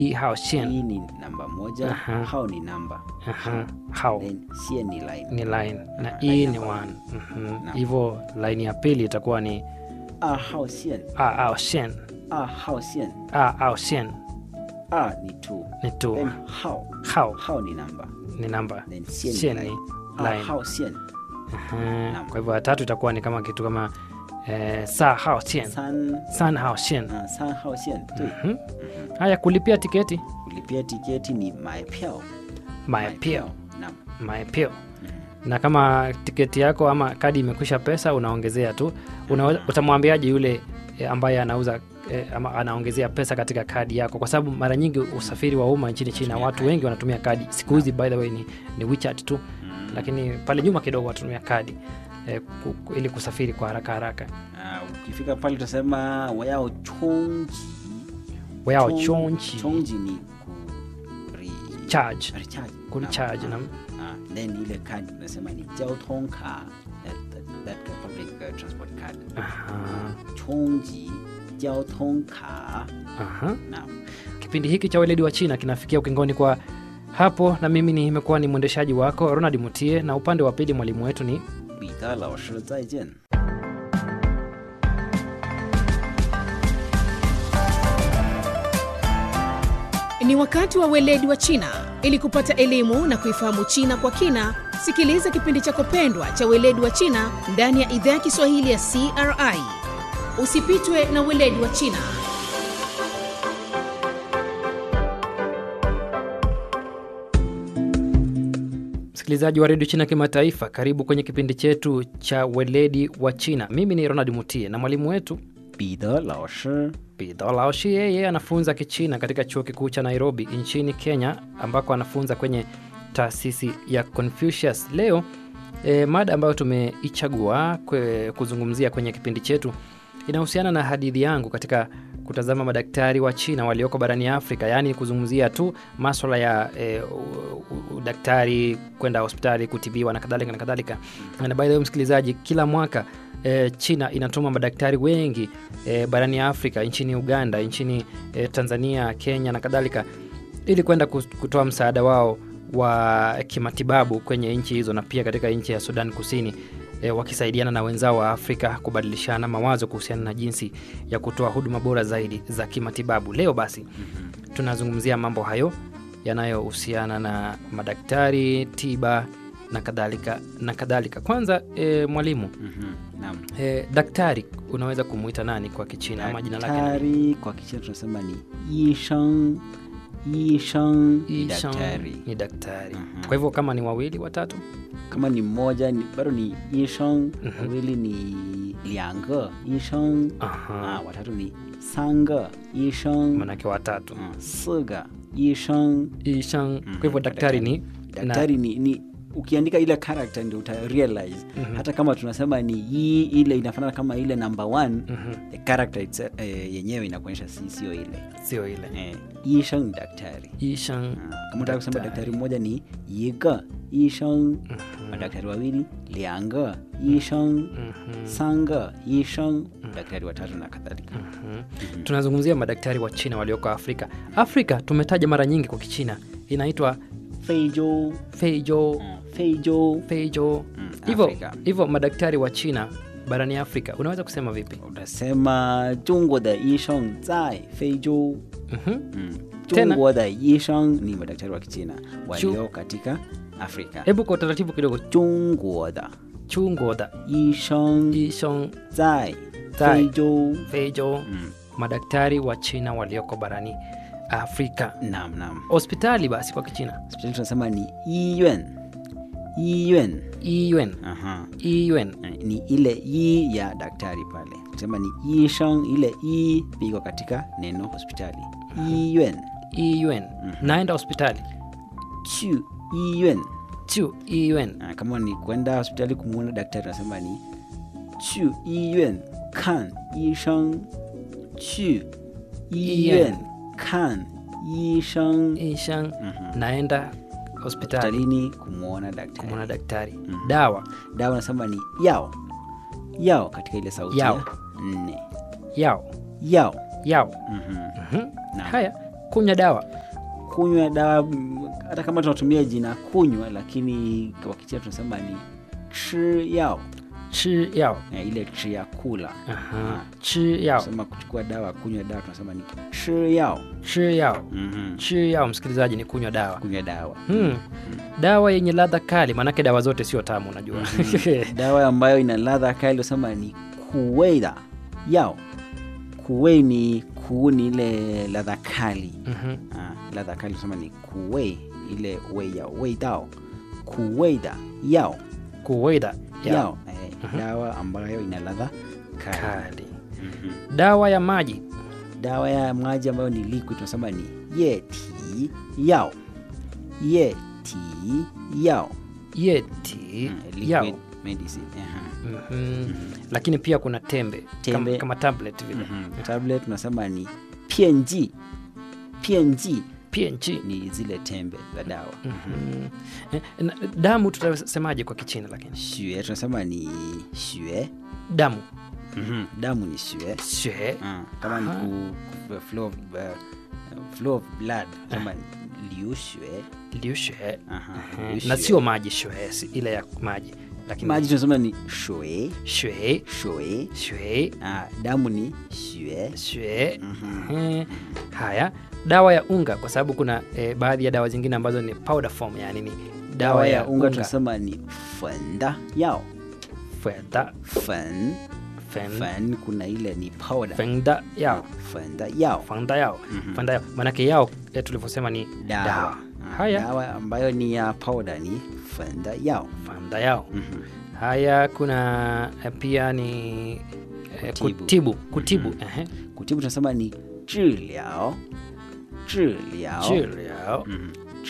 i hao xian hii ni namba moja Aha. hao ni namba Aha, hao then xian ni line ni line na Ah, i line ni ya one Mhm. Naam. hivyo line ya pili itakuwa ni a hao xian a ao xian a hao xian a ao xian a ni two ni tu then hao hao hao ni namba ni namba then xian xian ni ni line a line hao xian Aha. Naam. kwa hivyo ya tatu itakuwa ni kama kitu kama eh, sa hao xian san san hao xian uh, san hao xian 对 Mhm. haya kulipia tiketi kulipia tiketi ni 买票 maepio naam maepio na kama tiketi yako ama kadi imekwisha pesa unaongezea tu Una, utamwambiaje yule e, ambaye anauza e, ama anaongezea pesa katika kadi yako kwa sababu mara nyingi usafiri wa umma nchini china Tumia watu kadi. wengi wanatumia kadi siku hizi by the way ni, ni WeChat tu lakini pale nyuma kidogo wanatumia kadi e, ku, ku, ili kusafiri kwa haraka haraka Ah, ukifika pale utasema wayao chongji wao Chong- chonchi chongji ni ku re, charge recharge kulicharge Naam. na Ah, then ile card unasema ni 交通卡 that, that, that public uh, transport card aha, chongji 交通卡 aha. naam kipindi hiki cha weledi wa china kinafikia ukingoni kwa hapo na mimi nimekuwa ni mwendeshaji wako ronald mutie na upande wa pili mwalimu wetu ni 彼得老师再见 Ni wakati wa weledi wa China. Ili kupata elimu na kuifahamu China kwa kina, sikiliza kipindi chako pendwa cha weledi wa China ndani ya idhaa ya Kiswahili ya CRI. Usipitwe na weledi wa China. msikilizaji wa redio china kimataifa karibu kwenye kipindi chetu cha weledi wa china mimi ni ronald mutie na mwalimu wetu 彼得老师 Pidho Laoshi yeye anafunza Kichina katika chuo kikuu cha Nairobi nchini Kenya, ambako anafunza kwenye taasisi ya Confucius. Leo e, mada ambayo tumeichagua kwe, kuzungumzia kwenye kipindi chetu inahusiana na hadithi yangu katika kutazama madaktari wa China walioko barani Afrika, yaani kuzungumzia tu maswala ya e, udaktari, kwenda hospitali kutibiwa na kadhalika na kadhalika. Na by the way, msikilizaji, kila mwaka e, China inatuma madaktari wengi e, barani Afrika, nchini Uganda, nchini e, Tanzania, Kenya na kadhalika, ili kwenda kus- kutoa msaada wao wa kimatibabu kwenye nchi hizo na pia katika nchi ya Sudan Kusini e, wakisaidiana na wenzao wa Afrika kubadilishana mawazo kuhusiana na jinsi ya kutoa huduma bora zaidi za kimatibabu. Leo basi tunazungumzia mambo hayo yanayohusiana na madaktari, tiba na kadhalika na kadhalika. Kwanza e, mwalimu Mhm, naam e, daktari unaweza kumuita nani kwa Kichina ama jina lake nani? daktari kwa kichina tunasema ni yisheng yisheng ni Ishan daktari ni daktari. Mhm. Kwa hivyo kama ni wawili watatu, kama ni mmoja ni bado ni yisheng Mhm. wawili ni liange yisheng Aha. ah, watatu ni sanga yisheng manake watatu mm, siga yisheng Ishan. Kwa hivyo daktari ni daktari ni, ni ukiandika ile character ndio uta realize Mhm. hata kama tunasema ni yi ile inafanana kama ile number one Mhm. the character itse, eh, yenyewe inakuonyesha si sio ile sio ile eh, yisheng ni daktari Ishan. Ah, kama utaka kusema Daktari. daktari mmoja ni yiga yisheng madaktari wawili lianga yisheng Mhm. sanga yisheng daktari watatu na kadhalika Mhm. tunazungumzia madaktari wa China walioko Afrika. Afrika tumetaja mara nyingi kwa Kichina inaitwa feijo Feijo, feijo Feijo. Mm, Hivyo Afrika. hivyo madaktari wa China barani Afrika unaweza kusema vipi? utasema 中国的医生在非洲 Mhm. mm. Tena. 中国的医生 ni madaktari wa kichina walio katika afrika Hebu kwa utaratibu kidogo, 中国的 chungoda 医生 Ishong 在在非洲 Feijo, mm. madaktari wa China walioko barani Afrika. nam nam Hospitali basi kwa Kichina hospitali tunasema ni 医院医院 Iyuan, Aha. Iyuan. Eh, ni ile i ya daktari pale tusema ni ishang ile i piko katika neno hospitali 医院 Iyuan. Naenda hospitali 去医院 chu Iyuan. Ah, kama ni kwenda hospitali kumwona daktari nasema ni 去医院看医生去医院看医生 Ishang, Mhm. naenda hospitali hospitalini kumwona daktari kumwona daktari. Dawa dawa nasema ni yao yao katika ile sauti Yao. ya nne yao yao yao. Mhm. Mhm. Naam. Haya, kunywa dawa kunywa dawa mm, hata kama tunatumia jina kunywa lakini kwa kichina tunasema ni chi yao chi yao eh, ile chi ya kula Aha. chi yao sema kuchukua dawa kunywa dawa tunasema ni chi yao chi yao mm-hmm. chi yao msikilizaji ni kunywa dawa kunywa dawa hmm. dawa yenye ladha kali maanake dawa zote sio tamu unajua dawa ambayo ina ladha kali tunasema ni kuweida yao kuwei ni kuu ni ile ladha kali Mhm. ah, ladha kali tunasema ni kuwei ile wei ya weidao kuweida yao kuweida yao, yao Eh, dawa ambayo ina ladha kali kali Mhm. dawa ya maji dawa ya maji ambayo ni liquid tunasema ni yeti yao yeti yao yeti Mm, yao liquid medicine aha. Mhm. lakini pia kuna tembe, Tembe. Kama, kama tablet vile Mhm. tablet tunasema ni pienji pienji png ni zile tembe za dawa Mhm. Eh, na- damu tutasemaje kwa kichina lakini shue tunasema ni shue damu Mhm. damu ni shue shue Ah, kama ni Aha. ku, ku, flow, of, uh, flow of blood tunasema ni liu shue liu shue Aha, Eh, liu na shue. sio maji shue si ile ya maji lakini maji tunasema ni shue shue shue shue Ah, damu ni shue shue Mhm. Eh, haya dawa ya unga kwa sababu kuna eh, baadhi ya dawa zingine ambazo ni powder form yani ni dawa ya unga tunasema ni fenda yao fenda fen fen fen kuna ile ni powder fenda yao fenda yao fanda yao fanda yao maanake yao eh, tulivyosema ni dawa, dawa Ah, haya dawa ambayo ni ya powder ni fenda yao fanda yao Mhm. haya kuna eh, pia ni eh, Kutibu. kutibu kutibu ehe. kutibu tunasema ni zhiliao zhiliao Chiliao. Mhm.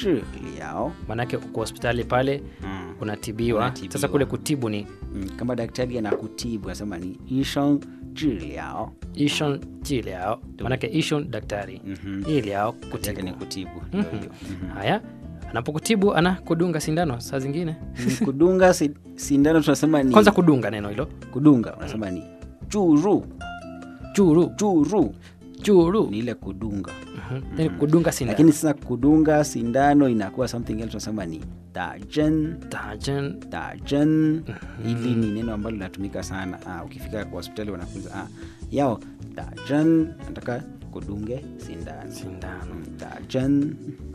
zhiliao maanake uko hospitali pale Mm. unatibiwa Unatibiwa. sasa kule kutibu ni Mm, kama daktari anakutibu anasema ni ishong zhiliao ishon jiliao maanake ishon daktari Mhm. iliao Kazi yake ni kutibu kutibu ndio Mhm. hiyo Mhm. haya anapokutibu ana kudunga sindano saa zingine Mm, kudunga si- sindano tunasema ni kwanza kudunga neno hilo kudunga unasema ni juru churu juru churu ni ile kudunga Mhm. Yaani kudunga sindano lakini sasa kudunga sindano inakuwa something else tunasema ni dajen Dajen. dajen hili ni neno ambalo linatumika sana ah, ukifika kwa hospitali wanafunza ah, yao dajen nataka kudunge sindano sindano Mm, dajen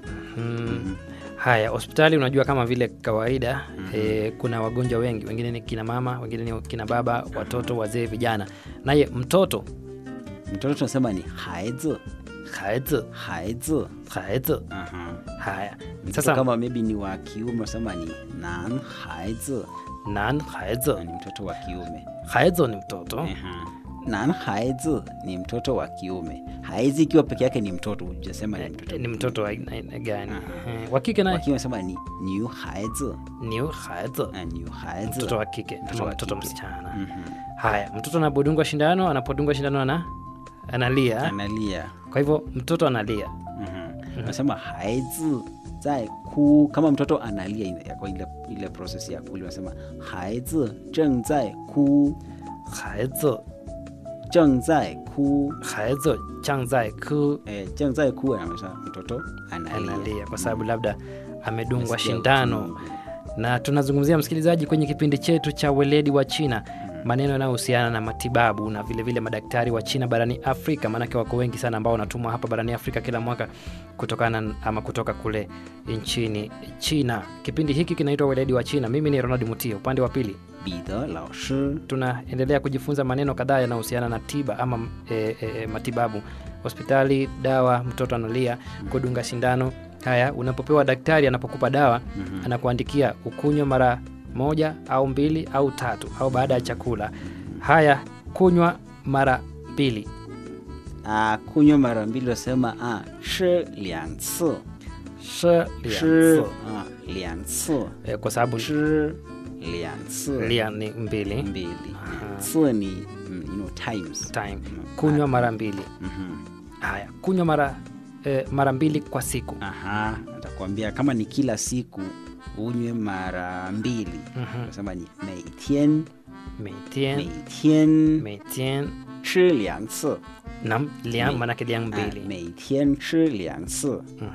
Mhm. haya hospitali unajua kama vile kawaida eh, kuna wagonjwa wengi wengine ni kina mama wengine ni kina baba watoto wazee vijana naye mtoto mtoto tunasema ni haizi haizi haizi haizi Aha. haya Mtoto sasa kama maybe ni wa kiume unasema ni nan haizi nan haizi ni mtoto wa kiume haizi ni mtoto Aha. nan haizi ni mtoto wa kiume haizi ikiwa peke yake ni mtoto ujasema ni mtoto Eh, ni mtoto wa aina aina gani Eh, wa kike wa naye kiume unasema ni niu haizi ni haizi Ah, niu haizi mtoto wa kike Mtoto ama wa mtoto kike. msichana Mhm. haya mtoto anapodungwa shindano anapodungwa shindano ana analia analia kwa hivyo mtoto analia Mhm. unasema haizi zai ku kama mtoto analia ina- kwa ile, ile process ya kuli unasema haizi zeng zai ku haizi zeng zai ku 孩子正在哭 eh, zeng zai ku anamaanisha mtoto analia, analia kwa sababu labda amedungwa Amesikia shindano uchungu. na tunazungumzia msikilizaji kwenye kipindi chetu cha weledi wa china maneno yanayohusiana na matibabu na vilevile vile madaktari wa china barani afrika maanake wako wengi sana ambao wanatumwa hapa barani afrika kila mwaka kutokana na- ama kutoka kule nchini china kipindi hiki kinaitwa weledi wa china mimi ni ronald mutia upande wa pili 彼得老师 tunaendelea kujifunza maneno kadhaa yanayohusiana na tiba ama e, e, e, matibabu hospitali dawa mtoto analia kudunga sindano haya unapopewa daktari anapokupa dawa anakuandikia ukunywa mara moja au mbili au tatu au baada ya chakula haya kunywa mara mbili ah, kunywa mara mbili unasema ah, 吃两次 shi 吃啊两次 e, kwa sababu 吃两次 lia ni mbili mbili 次ni mm, you know, times time kunywa mara mbili Mhm. haya kunywa mara e, mara mbili kwa siku aha atakwambia kama ni kila siku unywe mara mbili Mhm. unasema ni 每天每天每天每天吃两次 nam liang Me- manake liang Ah, mbili 每天吃两次